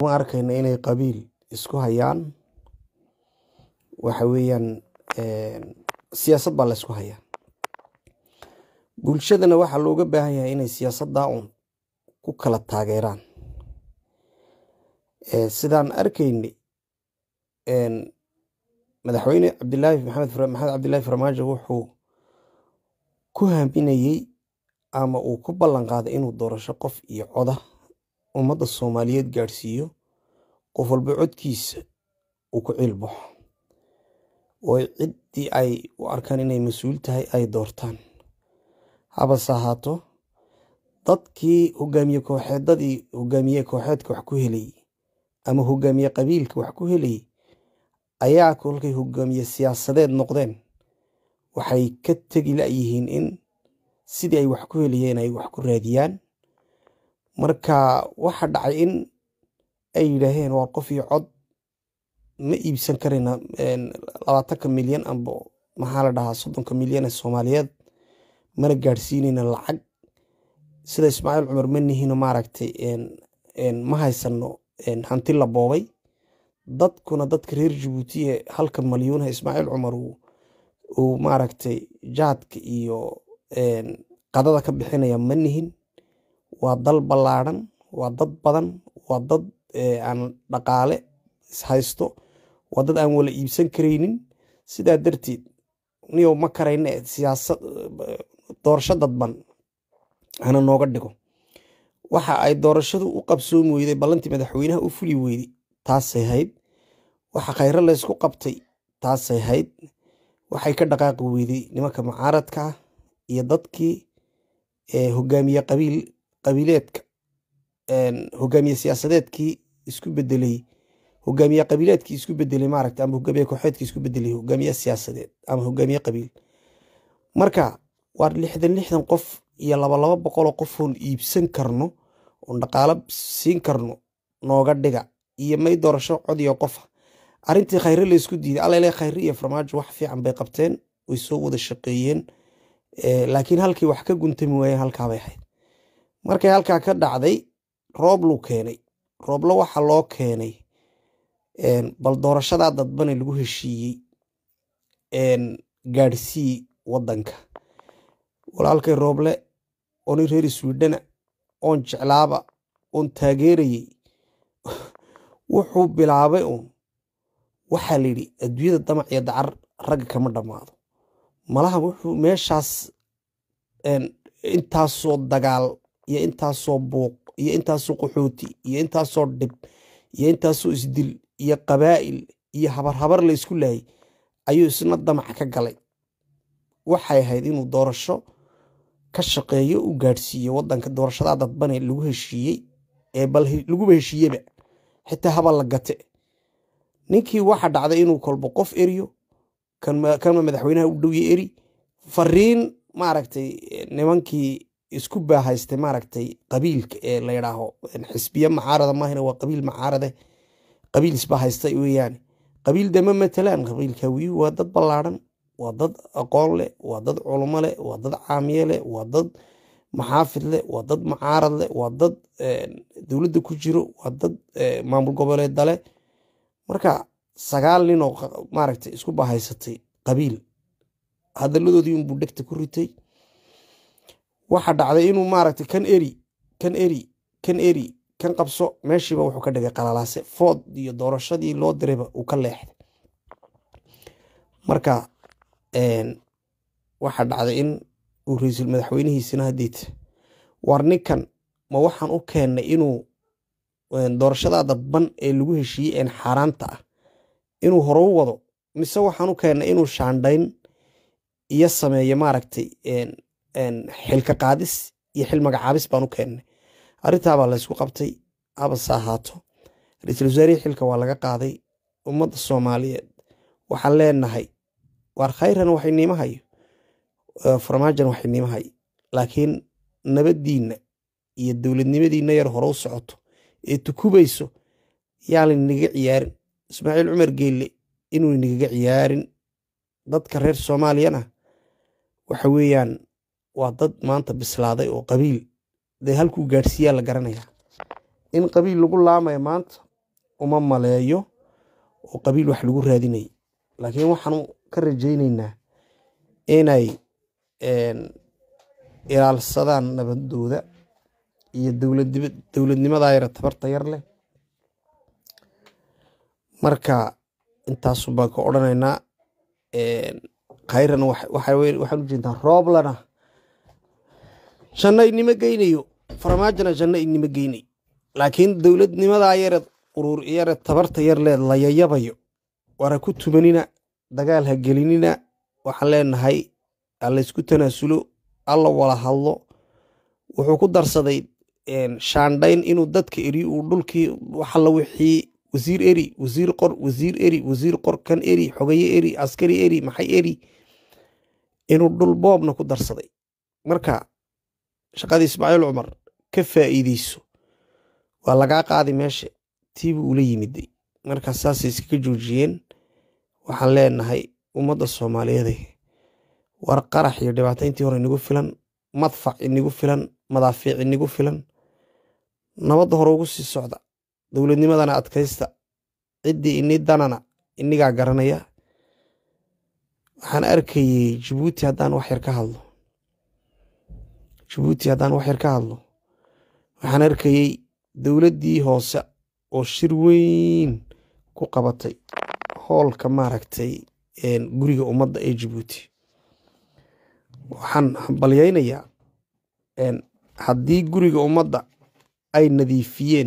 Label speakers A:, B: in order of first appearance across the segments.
A: ma arkayna inay qabiil isku hayaan waxa weeyaan siyaasad baa la isku hayaa bulshadana waxaa looga baahan yahay inay siyaasaddaa un ku kala taageeraan sidaan arkayna madaxweyne cabdilaahi maxamed maxamed cabdilaahi farmaajo wuxuu ku haaminayey ama uu ku ballan qaaday inuu doorasho qof iyo coda ummadda soomaaliyeed gaadhsiiyo qof walba codkiisa uu ku ciilbaxo oo ciddii ay u arkaan inay mas-uul tahay ay doortaan habase ahaato dadkii hogaamiye kooxeedadii hogaamiye kooxeedka wax ku helayay ama hogaamiye qabiilka wax ku helayay ayaa kolkay hogaamiye siyaasadeed noqdeen waxay ka tegi layihiin in sidii ay wax ku helayeen ay wax ku raadiyaan marka waxa dhacay in ay yidhaaheen waa qof iyo cod ma iibsan karayna labaatanka milyan amba maxaa la dhahaa soddonka milyan ee soomaaliyeed mana gaadhsiinayna lacag sida ismaaciil cumar ma nihino maaragtay ma haysano hanti la boobay dadkuna dadka reer jabuuti ee halka malyuunaha ismaaciil cumar uu maaragtay jaadka iyo qadada ka bixinaya ma nihin waa dal ballaadhan waa dad badan waa dad aan dhaqaale ishaysto waa dad aan wala iibsan karaynin sidaa darteed niyow ma karayne siyaasad doorasho dadban hana nooga dhigo waxa ay doorashadu u qabsoomi weyday ballantii madaxweynaha u fuli weyday taasay hayd waxa khayro laysku qabtay taasay hayd waxay ka dhaqaaqi weyday nimanka mucaaradka ah iyo dadkii hogaamiye qabiil qabiileedka hogaamiye siyaasadeedkii isku bedelay hogaamiye qabiileedkii isku bedelay maaragta ama hogaamiye kooxeedkii isku bedelay hogaamiye siyaasadeed ama hogaamiye qabiil marka waa lixdan lixdan qof iyo laba laba boqoloo qofoon iibsan karno oon dhaqaalo siin karno nooga dhiga iyo may doorasho cod iyo qofa arrintii khayre la isku diiday allale khayre iyo farmaajo wax fiican bay qabteen way soo wada shaqeeyeen laakiin halkii wax ka guntami waayeen halkaabay ahayd markay halkaa ka dhacday roobluu keenay rooblo waxa loo keenay bal doorashadaa dadbane lagu heshiiyey gaadhsii wadanka walaalkay rooble ooni reer swidhana oon jeclaaba oon taageerayey wuxuu bilaabay uun waxaa la yidhi adduunyada damac iyo dacar ragga kama dhammaado malaha wuxuu meeshaas intaasoo dagaal iyo intaasoo buuq iyo intaasoo qaxooti iyo intaasoo dhib iyo intaasoo isdil iyo qabaa'il iyo habar habar la ysku laayay ayuu isna damac ka galay waxay ahayd inuu doorasho ka shaqeeyo u gaadhsiiyo wadanka doorashadaa dadbane lagu heshiiyey ee bal laguba heshiiyeba xitaa haba la gate ninkii waxa dhacday inuu kolbo qof eriyo kanma madaxweynaha u dhowye eri fariin maaragtay nimankii isku baahaystay maaragtay qabiilka ee la yidhaaho xisbiye macaarada maahina waa qabiil macaarade qabiil isbahaystay weeyaane qabiil dama matalaan qabiilka wiyu waa dad ballaadhan waa dad aqoon leh waa dad culmo leh waa dad caamiye leh waa dad maxaafid leh waa dad macaarad leh waa dad dowladda ku jiro waa dad maamul goboleeda leh marka sagaal nin oo maaragtay isku bahaysatay qabiil hadaladoodii unbuu dhegta ku ritay waxa dhacday inuu maaragtay kan eri kan eri kan eri kan qabso meeshiiba wuxuu ka dhigay qalalaase food iyo doorashadii loo dirayba uu ka leexday marka waxa dhacday in uu ra-iisul madaxweynihiisina hadiita war ninkan ma waxaan u keennay inuu doorashadaa dadban ee lagu heshiiyey een xaaraanta ah inuu hore u wado mise waxaan u keennay inuu shaandhayn iyo sameeyo maaragtay xilka qaadis iyo xil magacaabis baan u keennay arrintaabaa laysku qabtay habase ahaato ra-iisul wasaarihii xilka waa laga qaaday ummadda soomaaliyeed waxaan leenahay waar khayran waxay niimahayo farmaajan waxay niimahay laakiin nabaddiinna iyo dowladnimadiinna yar hore u socoto ee tukubayso yaalan inaga ciyaarin ismaaciil cumar geelle inuu inagaga ciyaarin dadka reer soomaaliyana waxa weeyaan waa dad maanta bislaaday oo qabiil dee halkuu gaadhsiiyaa la garanayaa in qabiil lagu laamaya maanta uma maleeyo oo qabiil wax lagu raadinay laakiin waxaanu ka rajaynaynaa inay ilaalsadaan nabadooda iyo dowladnimada yara tabarta yar leh marka intaasun baan ka odhanaynaa khayrana waxaan u jeedaa rooblana janno inima geynayo farmaajona janno inima geynayo laakiin dowladnimadaa yare urur yare tabarta yar leed la yayabayo waana ku tumanina dagaal ha gelinina waxaan leenahay halaysku tanaasulo alla wala hadlo wuxuu ku darsaday shaandhayn inuu dadka eri uu dhulkii waxalla wixii wasiir eri wasiir qor wasiir eri wasiir qor kan eri xogaye eri askari eri maxay eri inuu dhul boobna ku darsaday marka shaqadii ismaaciil cumar ka faa'iideyso waa lagaa qaadi meesha tiibuu ula yimiday marka saasay iskaga joojiyeen waxaan leenahay ummadda soomaaliyeed war qarax iyo dhibaato intii hore inagu filan madfac inagu filan madaafiic inagu filan nabadda hore ugu sii socda dowladnimadana adkaysta ciddii ini danana inigaa garanaya waxaan arkayey jabuuti haddaan wax yar ka hadlo jabuuti haddaan wax yar ka hadlo waxaan arkayey dowladdii hoose oo shir weyn ku qabatay hoolka maaragtay guriga ummadda ee jabuuti waxaan hambalyaynayaa haddii guriga ummadda ay nadiifiyeen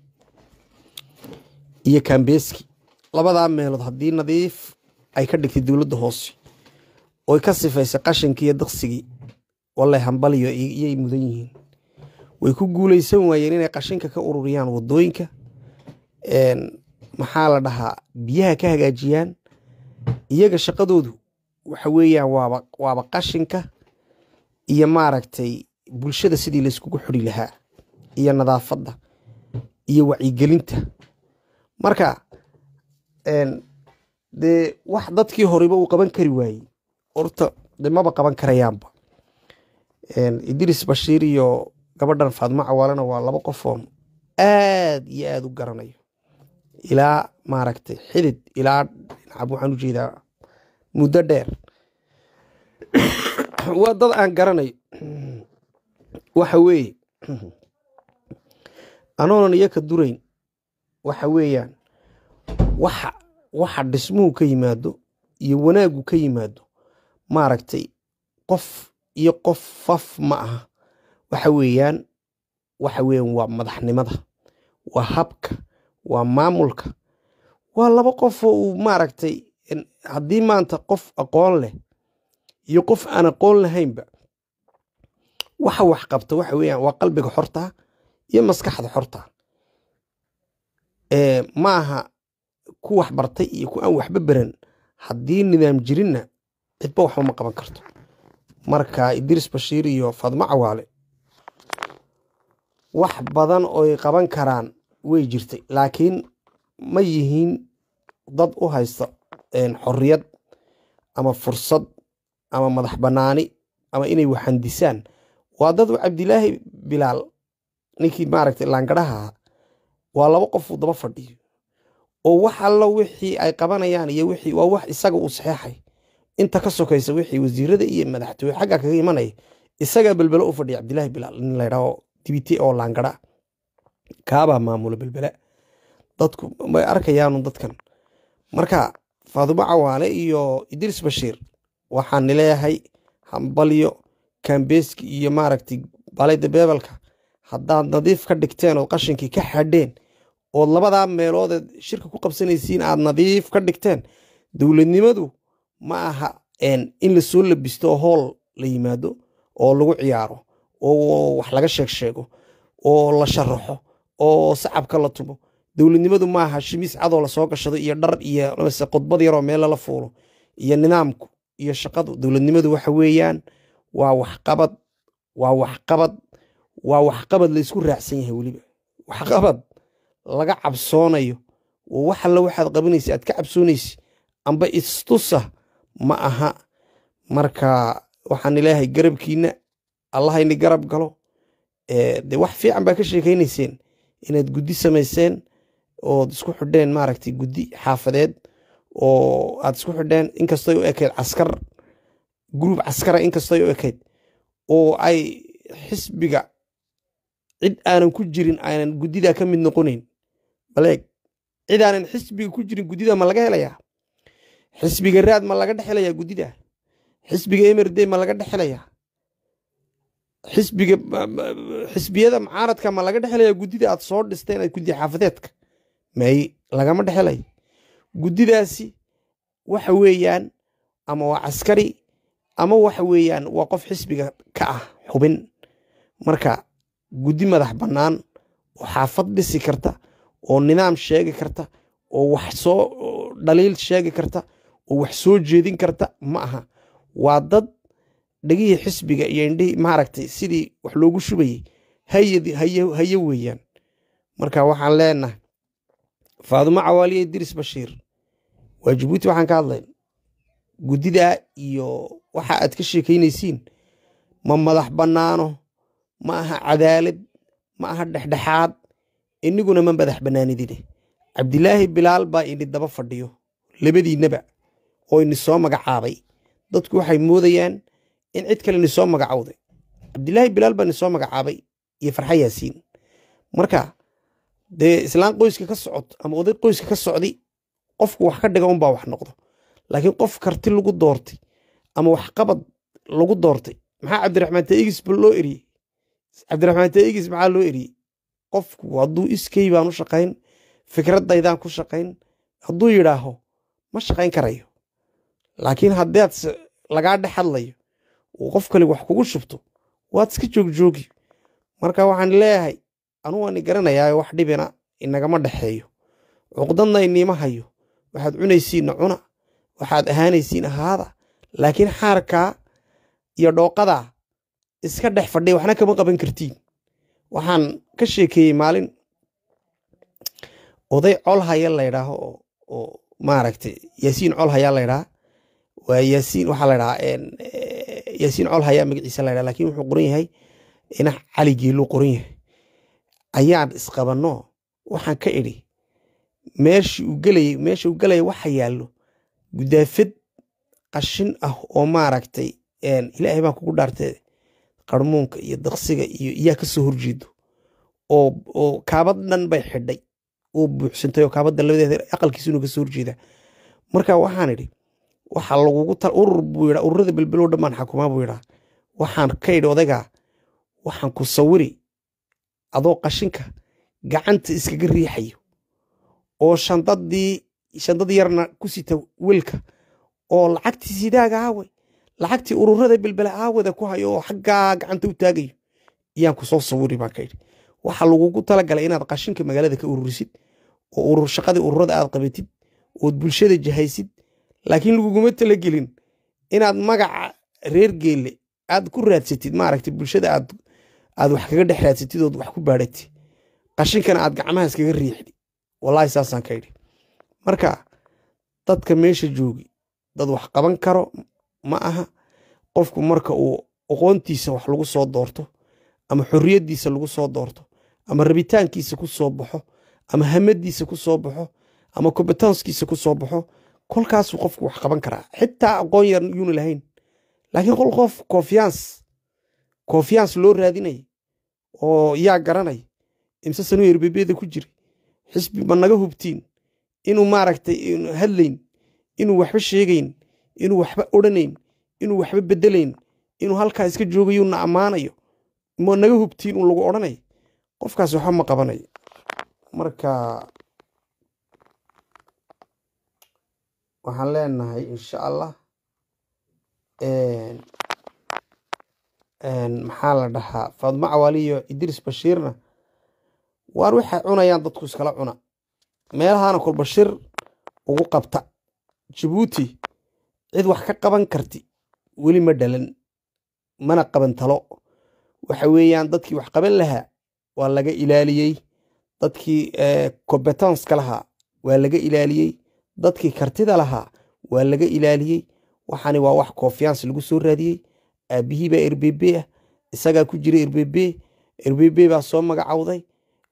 A: iyo kambeski labadaa meelood haddii nadiif ay ka dhigtay dowladda hoose oy ka sifaysay qashinkii iyo daqsigii wallay hambaliyo iyay mudan yihiin way ku guulaysan waayeen inay qashinka ka ururiyaan waddooyinka maxaa la dhahaa biyaha ka hagaajiyaan iyaga shaqadoodu waxa weeyaan waaba waaba qashinka iyo maaragtay bulshada sidii layskugu xuri lahaa iyo nadaafadda iyo wacyigelinta marka dee wax dadkii horeba uu qaban kari waayey horta de maba qaban karayaanba idris bashiir iyo gabadhan faadmo cawaalena waa laba qofoon aad iyo aad u garanayo ilaa maaragtay xidid ilaa dhinacab waxaan u jeedaa muddo dheer waa dad aan garanayo waxa weeye anoonan iyo ka durayn waxa weeyaan waxa waxa dhismuhu ka yimaado iyo wanaaggu ka yimaado maaragtay qof iyo qof faf ma aha waxa weeyaan waxa weeyaan waa madaxnimada waa habka waa maamulka waa laba qof oo uu maaragtay haddii maanta qof aqoon leh iyo qof aan aqoon lahaynba waxa wax qabta waxa weeyaan waa qalbiga xorta iyo maskaxda xorta ma aha ku wax bartay iyo ku aan waxba beran haddii nidaam jirinna cidba waxba ma qaban karto marka idris bashiir iyo fadmo cawaale wax badan oy qaban karaan way jirtay laakiin ma yihiin dad u haysta xorriyad ama fursad ama madax bannaani ama inay waxandisaan waa dad cabdilaahi bilaal ninkii maaragtay laangadhaha waa laba qof uu daba fadhiyo oo wax allo wixii ay qabanayaan iyo wixii waa wax isaga uu saxeexay inta ka sokaysa wixii wasiirada iyo madaxtooye xagga kaga imanaya isagaa belbelo u fadhiya cabdilaahi bilaal nin laydhaho dibite oo laangadha kaabaa maamula belbela dadku way arkayaanu dadkan marka faadumo cawaale iyo idris bashiir waxaan nileeyahay hambalyo kambeski iyo maaragtay balayda beebelka haddaad nadiif ka dhigteen ood qashinkii ka xadheen ood labadaa meeloodeed shirka ku qabsanaysiin aad nadiif ka dhigteen dowladnimadu ma aha in lasoo labisto oo hool la yimaado oo lagu ciyaaro oo wax laga sheeg sheego oo la sharaxo oo sacabka la tumo dowladnimadu maaha shimiis cadoo lasoo gashado iyo dhar iyo mase khudbad yaroo meel lala fuulo iyo nidaamku iyo shaqadu dowladnimadu waxa weeyaan waa waxqabad waa waxqabad waa waxqabad laysku raacsan yahay weliba waxqabad laga cabsoonayo oo wax alla waxaad qabanaysa aad ka cabsoonaysa amba istusa ma aha marka waxaan ilaahay garabkiina allahayni garab galo de wax fiican baa ka sheekaynayseen inaad guddi samayseen ood isku xidheen maaragtay guddi xaafadeed oo aad isku xidheen inkastoy u ekayd caskar gruub caskara inkastoy u ekayd oo ay xisbiga cid aanan ku jirin aanan guddidaa ka mid noqonayn baleeg cid aanan xisbiga ku jirin guddida ma laga helayaa xisbiga raad ma laga dhex helayaa guddida xisbiga emerde ma laga dhex helayaa xisbiga xisbiyada mucaaradka ma laga dhex helayaa guddida aad soo dhisteen aad guddi xaafadeedka may lagama dhex helay guddidaasi waxa weeyaan ama waa caskari ama waxa weeyaan waa qof xisbiga ka ah xubin marka guddi madax bannaan oo xaafad dhisi karta oo nidaam sheegi karta oo wax soo dhaliil sheegi karta oo wax soo jeedin karta ma aha waa dad dhegihii xisbiga iyo indhihii maaragtay sidii wax loogu shubayey haye weeyaan marka waxaan leenahay faadumo cawaaliye idris bashiir waa jabuuti waxaan ka hadlayn guddidaa iyo waxa aad ka sheekaynaysiin ma madax bannaano ma aha cadaalad ma aha dhexdhexaad iniguna ma madax bannaanidine cabdilaahi bilaal baa ini daba fadhiyo labadiinnaba oo ini soo magacaabay dadku waxay moodayaan in cid kale ini soo magacowday cabdilaahi bilaal baa ini soo magacaabay iyo farxa yaasiin marka dee islaan qoyska ka socod ama oday qoyska ka socdi qofku wax ka dhiga unbaa wax noqdo laakiin qof karti lagu doortay ama waxqabad lagu doortay maxaa cabdiraxmaan taigis loo eriyey cabdiraxmaan taigis maxaa loo eriyey qofku hadduu iskey baan u shaqayn fikradaydaan ku shaqayn hadduu yidhaaho ma shaqayn karayo laakiin haddaad lagaa dhex hadlayo uu qof kale wax kugu shubto waad iska joogjoogi marka waxaan leeyahay anu waan i garanayaa wax dhibina inagama dhexeeyo cuqdadna iniima hayo waxaad cunaysiinna cuna waxaad ahaanaysiin ahaada laakiin xaarkaa iyo dhooqadaa iska dhex fadhiya waxna kama qaban kartiin waxaan ka sheekeeyey maalin oday col haya laydhaaho oo maaragtay yaasiin col hayaa laydhaha waa yaasiin waxaa laydhahaa yaasiin col hayaa magaciisa laydhaha lakin wuxuu qoran yahay inax cali geeluu qoran yahay ayaan isqabanno waxaan ka idhi meeshii uu gelayay meesha uu gelaya waxa yaallo gudaafad qashin ah oo maaragtay ilaahay baan kugu dhaartee qarmuunka iyo daqsiga iyo iyaa ka soo horjeedo oo kaabad dhan bay xidhay oo buuxsantay oo kaabadda labadeeda aqalkiisunu ka soo horjeeda marka waxaan idhi waxa lagugu tal urur buu yidhaa ururada belbelow dhammaan xakumaa buu yidhaa waxaan ka idhi odaygaa waxaan ku sawiri adoo qashinka gacanta iskaga riixayo oo shandadii shandad yarna ku sita welka oo lacagtii sidaaga aaway lacagtii ururada belbela aawada ku hayo oo xaggaa gacanta u taagayo yaan ku soo sawiri baan ka idhi waxaa lagugu talagalay inaad qashinka magaalada ka ururisid oo urur shaqadii ururada aad qabatid ood bulshada jahaysid laakiin laguguma talagelin inaad magaca reer geelle aad ku raadsatid maaragta bulshada aad aad wax kaga dhex raadsatid ood wax ku baadhatid qashinkana aad gacmaha iskaga riixdi wallaahi saasaan ka idhi marka dadka meesha joogi dad wax qaban karo ma aha qofku marka uu aqoontiisa wax lagu soo doorto ama xorriyaddiisa lagu soo doorto ama rabitaankiisa ku soo baxo ama hamadiisa ku soo baxo ama kombetanskiisa ku soo baxo kolkaasuu qofku wax qaban karaa xitaa aqoon yar yuuna lahayn laakiin qol qof konfiyans konfiyans loo raadinaya oo yaa garanay imse sanuu erbebeeda ku jira xisbi ma naga hubtiin inuu maaragtay hadlayn inuu waxba sheegayn inuu waxba odhanayn inuu waxba bedelayn inuu halkaa iska joogayo na ammaanayo ma naga hubtiin un lagu odhanay qofkaas waxba ma qabanayo marka waxaan leenahay insha allah maxaa la dhahaa faadmo cawaali iyo idris bashiirna waar waxay cunayaan dadku iskala cuna meelahaana kol bashir ugu qabta jabuuti cid wax ka qaban karti weli ma dhalan mana qaban talo waxa weeyaan dadkii wax qaban lahaa waa laga ilaaliyey dadkii combetanska lahaa waa laga ilaaliyey dadkii kartida lahaa waa laga ilaaliyey waxaani waa wax konfiyans lagu soo raadiyey aabihii baa erbebe ah isagaa ku jira erbebe erbebe baa soo magacowday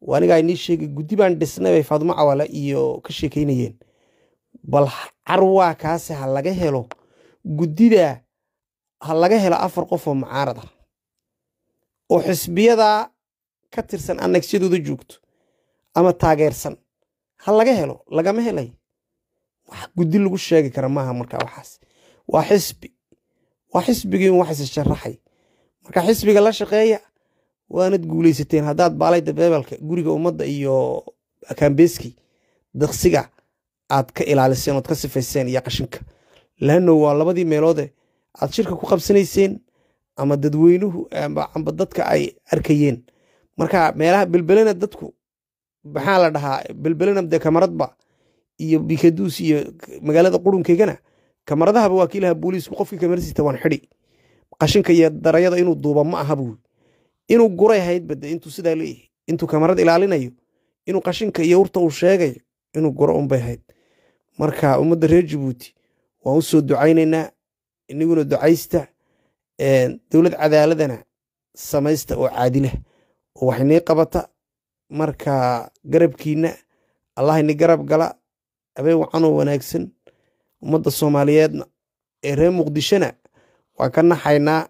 A: anigaa inii sheegay guddi baan dhisnay bay faadumo cawaale iyo ka sheekeynayeen bal carwaa kaase ha laga helo guddida ha laga helo afar qof oo mucaarad ah oo xisbiyadaa ka tirsan annagsyadooda joogto ama taageersan ha laga helo lagama helay wax guddi lagu sheegi kara maaha marka waxaas waa xisbi waa xisbigii un wax issharaxay marka xisbiga la shaqeeya waanad guulaysateen haddaad baalayda beebelka guriga ummadda iyo kambeski daqsiga aad ka ilaaliseen ood ka sifayseen iyo qashinka laanno waa labadii meeloode aad shirka ku qabsanayseen ama dadweynuhu amba dadka ay arkayeen marka meelaha belbelena dadku maxaa la dhahaa belbelena dee kamaradba iyo bikaduus iyo magaalada qurunkeygana kamaradahaba waa kiilaha booliisku qofkii kamarasiita waan xidi qashinka iyo darayada inuu duuba ma aha buui inuu guray hayd bade intuu sidaa leeyahay intuu kamarad ilaalinayo inuu qashinka iyo urta uu sheegayo inuu guro unbay hayd marka ummadda reer jabuuti waan u soo ducaynaynaa iniguna ducaysta dowlad cadaaladana samaysta oo caadilah oo wax inii qabata marka garabkiinna allah ini garab gala habeen wacanoo wanaagsan ummadda soomaaliyeedna ee reer muqdishona waan ka naxaynaa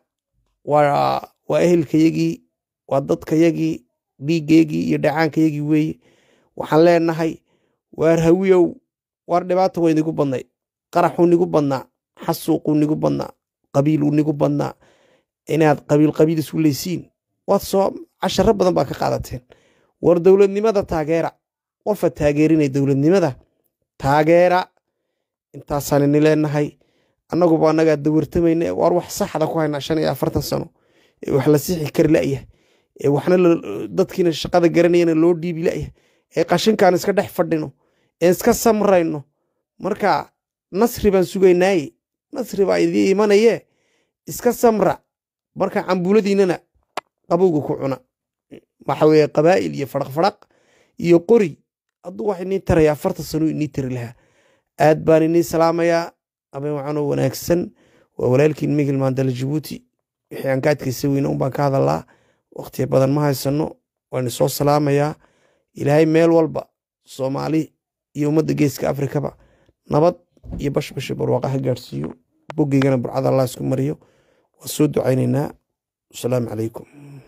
A: waa ehelkayagii waa dadkayagii dhiiggayagii iyo dhacaankayagii weeye waxaan leenahay waar hawiyow waar dhibaata way nigu badnay qaraxuu nigu badnaa xasuuquu nigu badnaa qabiiluu nigu badnaa inaad qabiil qabiil isu leysiin waad soo casharo badan baa ka qaadateen war dowladnimada taageera qofa taageerinay dowladnimada taageera intaasaan ini leenahay annaguba annagaa dawartamayna waar wax saxda ku haynaa shan iyo afartan sano ee wax la sixi kari la'yah ee waxna dadkiina shaqada garanayana loo dhiibi la'yah ee qashinkaan iska dhex fadhino ee iska samrayno marka nasri baan sugaynaaye nasri baa idii imanayee iska samra marka cambuuladiinana qabowga ku cuna waxa weeye qabaa'il iyo fadhaqfadhaq iyo qori hadduu wax inii taraya afartan sano inii tari lahaa aad baan inii salaamayaa abeen wacanoo wanaagsan waa walaalkiin migil maandala jabuuti wixii aan ka adkaysa weyne un baan ka hadalaa wakhtiya badan ma haysano waan soo salaamayaa ilaahay meel walba soomaali iyo ummadda geeska afrikaba nabad iyo bashbashi barwaaqa ha gaadhsiiyo boggeygana burcada allah isku mariyo waa soo ducaynaynaa wasalaamu calaykum